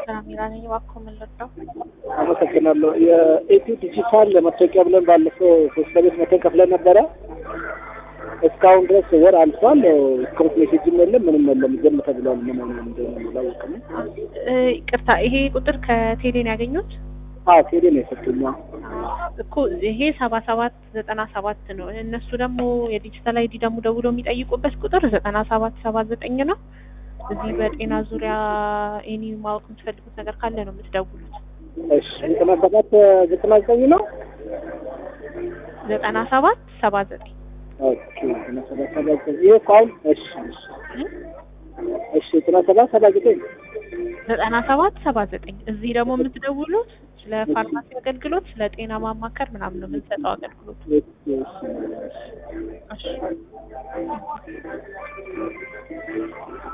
ከሚራ ነኝ። እባክዎ ምን ልርዳው? አመሰግናለሁ። የኢትዮ ዲጂታል መታወቂያ ብለን ባለፈው ሶስት ለቤት መተን ከፍለን ነበረ። እስካሁን ድረስ ወር አልፏል። እስካሁን ሜሴጅም የለም ምንም የለም። ዝም ተብሏል። ምን እንደሆነ አላውቅም። እ ይቅርታ ይሄ ቁጥር ከቴሌ ነው ያገኙት? አዎ ቴሌ ነው የሰጡኝ። እኮ ይሄ ሰባ ሰባት ዘጠና ሰባት ነው። እነሱ ደግሞ የዲጂታል አይዲ ደግሞ ደውሎ የሚጠይቁበት ቁጥር ዘጠና ሰባት ሰባ ዘጠኝ ነው። እዚህ በጤና ዙሪያ ኤኒ ማወቅ የምትፈልጉት ነገር ካለ ነው የምትደውሉት። እሺ ዘጠና ሰባት ዘጠና ዘጠኝ ነው። ዘጠና ሰባት ሰባ ዘጠኝ ኦኬ ዘጠና ሰባት ሰባ ዘጠኝ ይሄ እኮ አሁን እሺ እሺ እሺ ዘጠና ሰባት ሰባ ዘጠኝ ዘጠና ሰባት ሰባ ዘጠኝ እዚህ ደግሞ የምትደውሉት ስለ ፋርማሲ አገልግሎት፣ ስለ ጤና ማማከር ምናምን ነው የምንሰጠው አገልግሎት። እሺ እሺ እሺ